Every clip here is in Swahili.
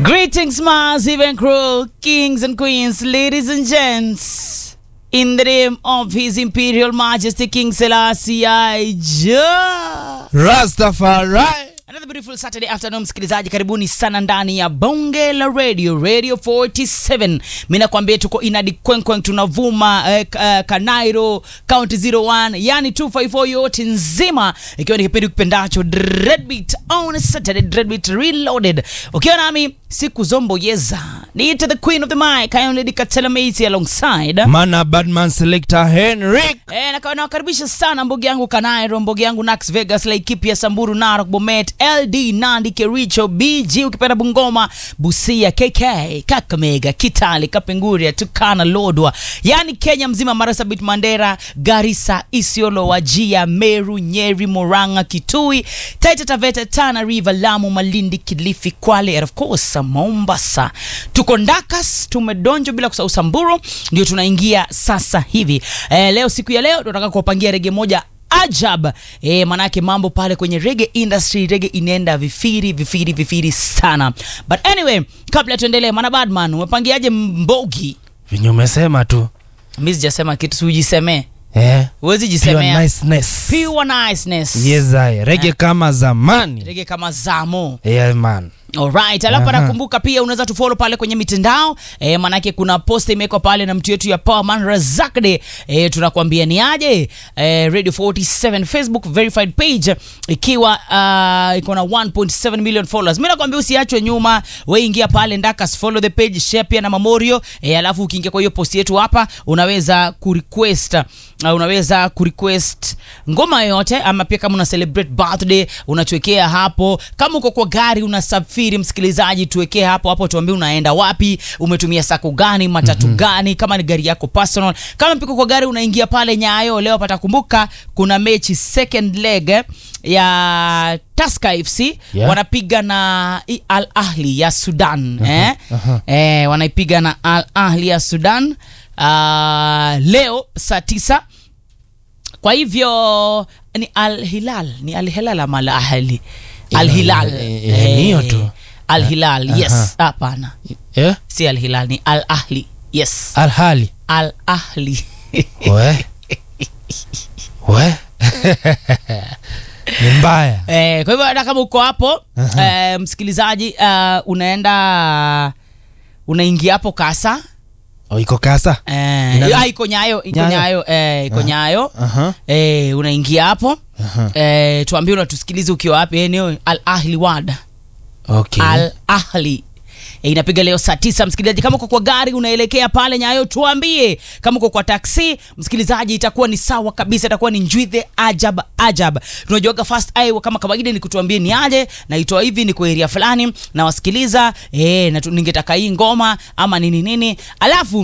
Greetings, massive and cruel kings and queens, ladies and gents. In the name of His Imperial Majesty King Selassie I Ja. Rastafari. Another beautiful Saturday afternoon, msikilizaji, karibuni sana ndani ya bonge la radio radio 47. Mimi nakwambia tuko inadi kwenkwen, tunavuma eh, k- eh, Kanairo county 01, yani 254 yote nzima, ikiwa ni kipindi kipendacho Dreadbeat on Saturday, Dreadbeat Reloaded, ukiwa nami siku zombo yeza niite the queen of the mic, I am Lady Katela Macy alongside Mana Badman Selector Henrik. Eh, naka- nawakaribisha sana mbogi yangu Kanairo, mbogi yangu Nax Vegas, Laikipia, Samburu, Narok, Bomet, LD, Nandi, Kericho, BG ukipenda Bungoma, Busia, KK, Kakamega, Kitale, Kapenguria, Tukana, Lodwa, yani Kenya mzima, Marsabit, Mandera, Garissa, Isiolo, Wajia, Meru, Nyeri, Murang'a, Kitui, Taita Taveta, Tana River, Lamu, Malindi, Kilifi, Kwale and of course Mombasa. Tuko Ndakas, tumedonjo bila kusahau Samburu, ndio tunaingia sasa hivi. Eh, leo siku ya leo tunataka kuwapangia rege moja ajab eh, manake mambo pale kwenye rege industry rege inaenda vifiri vifiri vifiri sana but anyway kabla tuendelee mana badman umepangiaje mbogi Vinyo umesema tu. mi sijasema kitu siujisemee Eh. huwezi Pure jisemea niceness. pure niceness Yes, I. Rege kama zamani. rege kama zamo Yeah, man. Alright, alafu Aha. nakumbuka pia unaweza tufollow pale kwenye mitandao e, manake kuna post imewekwa pale na mtu yetu ya Powerman Razakde e, tunakwambia ni aje e, Radio 47 Facebook verified page ikiwa uh, iko na 1.7 million followers. Mimi nakwambia usiachwe nyuma, wewe ingia pale Ndakas, follow the page, share pia na Mamorio e, alafu ukiingia kwa hiyo post yetu hapa unaweza kurequest uh, unaweza kurequest ngoma yoyote ama pia kama una celebrate birthday unatuwekea hapo kama uko kwa gari unasafiri msikilizaji tuwekee hapo hapo tuambie unaenda wapi umetumia sako gani matatu mm-hmm. gani kama ni gari yako personal kama piko kwa gari unaingia pale nyayo leo patakumbuka kuna mechi second leg eh, ya Tusker FC Yeah. wanapiga na i- Al Ahli ya Sudan eh? aha. Eh, wanaipiga na Al Ahli ya Sudan uh, leo saa tisa kwa hivyo ni Al Hilal ni Al Hilal ama Al Ahli Al Hilal eh, eh, ni hiyo tu. Al Hilal yes Aha. hapana Eh? si Al Hilal ni Al Ahli yes Alhali. Al Ahli We. We. Ni mbaya. Eh, kwa hivyo hata kama uko hapo eh, msikilizaji uh, unaenda unaingia hapo kasa Oh, iko kasa. eh, Ina- ah, iko nyayo iko Nyayo. nyayo eh, iko nyayo Aha. eh, unaingia hapo Aha. eh, tuambie unatusikiliza ukiwa wapi eneo Al Ahli Wada Okay. Al Ahli E, inapiga leo saa tisa msikilizaji kama uko kwa gari unaelekea pale nyayo tuambie kama uko kwa taksi msikilizaji itakuwa ni sawa kabisa itakuwa ni njwithe ajab ajab tunajuaga first eye kama kawaida ni kutuambie ni aje naitoa hivi ni kwa area fulani nawasikiliza e, na tu- ningetaka hii ngoma ama nini nini alafu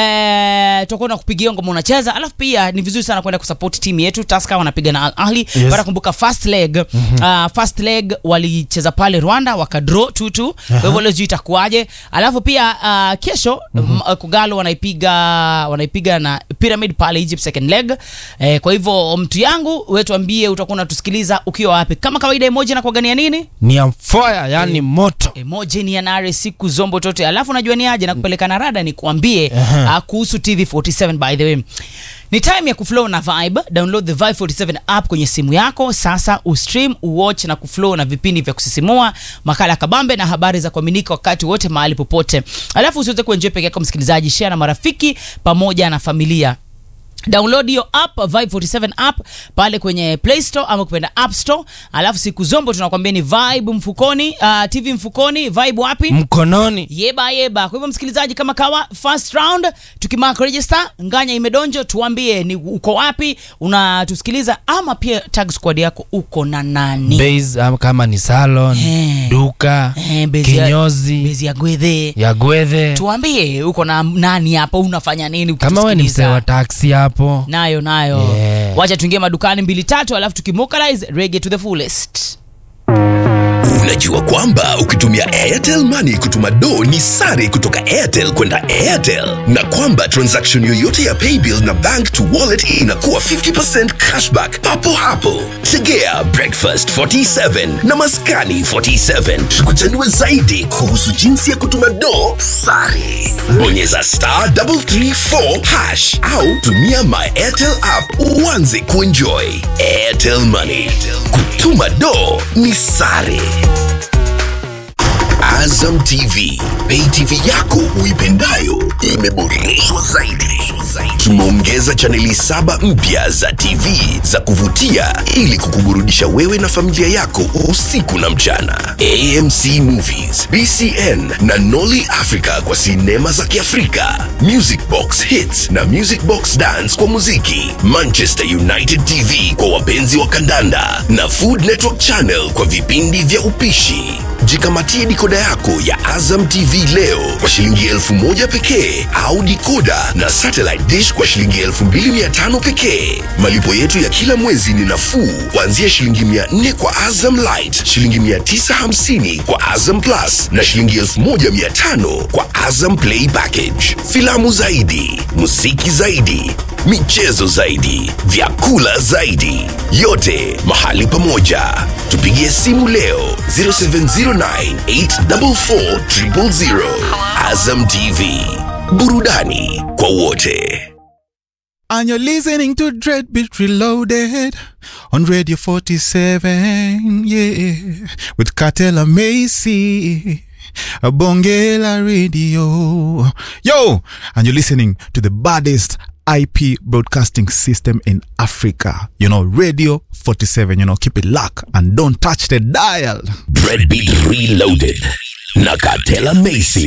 e, tutakuwa nakupigia ngoma unacheza alafu pia ni vizuri sana kwenda kusupport timu yetu Tusker wanapiga na Al Ahli Yes. Bara kumbuka first leg mm-hmm. uh, first leg walicheza pale Rwanda wakadraw tutu kwa hivyo leo sijui itakuwaje alafu pia uh, kesho mm-hmm. Kogalo wanaipiga wanaipiga na Pyramid pale Egypt second leg eh, kwa hivyo mtu yangu wewe tuambie utakuwa unatusikiliza ukiwa wapi kama kawaida emoji na kuagania nini Ni ya fire, yani moto. emoji ni yanare siku zombo tote alafu najua ni aje na kupeleka na rada ni kuambie Aha. uh, kuhusu tv47 by the way ni time ya kuflow na vibe download the vibe 47 app kwenye simu yako sasa ustream uwatch na kuflow na vipindi vya kusisimua makala ya kabambe na habari za kuaminika wakati wote mahali popote alafu usiweze kuenjoy peke yako msikilizaji share na marafiki pamoja na familia download hiyo app vibe 47 app pale kwenye play store ama kupenda app store alafu siku zombo tunakwambia ni vibe mfukoni uh, tv mfukoni vibe wapi Mkononi. yeba yeba kwa hivyo msikilizaji kama kawa first round tukimark register nganya imedonjo tuambie ni uko wapi unatusikiliza ama pia tag squad yako uko na nani Base ama kama ni salon, Eh. duka, Eh, bezi ya- kinyozi, bezi ya gwedhe ya gwethe. tuambie uko na nani hapa unafanya nini Kama we ni msee ukitusikiliza? wa taksi hapo. nayo nayo Yeah. wacha tuingie madukani mbili tatu alafu tukimokalize rege to the fullest Unajua kwamba ukitumia Airtel Money kutuma do ni sare kutoka Airtel kwenda Airtel, na kwamba transaction yoyote ya paybill na bank to wallet inakuwa 50% cashback papo hapo. Tegea breakfast 47 na maskani 47 tukuchanue zaidi kuhusu jinsi ya kutuma do sare. Bonyeza star 334 hash au tumia my Airtel app uanze kuenjoy. Airtel Money, kutuma do ni sare. Azam TV, pay TV yako uipendayo imeboreshwa zaidi. Tumeongeza chaneli saba mpya za TV za kuvutia ili kukuburudisha wewe na familia yako usiku na mchana. AMC Movies, BCN na Nolly Africa kwa sinema za Kiafrika, Music Box Hits na Music Box Dance kwa muziki, Manchester United TV kwa wapenzi wa kandanda na Food Network Channel kwa vipindi vya upishi. Jikamatie dikoda yako ya Azam TV leo kwa shilingi elfu moja pekee au dikoda na satellite dish kwa shilingi elfu mbili mia tano pekee. Malipo yetu ya kila mwezi ni nafuu kuanzia shilingi mia nne kwa Azam Light, shilingi mia tisa hamsini kwa Azam Plus na shilingi elfu moja mia tano kwa Azam Play Package. Filamu zaidi, muziki zaidi, michezo zaidi, vyakula zaidi, yote mahali pamoja. Tupigie simu leo 0709844000. Azam TV, burudani kwa wote. And you're listening to Dreadbeat Reloaded on Radio 47, yeah, with Cartella Macy, a Bongela Radio. Yo, and you're listening to the baddest IP broadcasting system in Africa. You know, Radio 47, you know, keep it locked and don't touch the dial. Dreadbeat Reloaded na Katela Macy.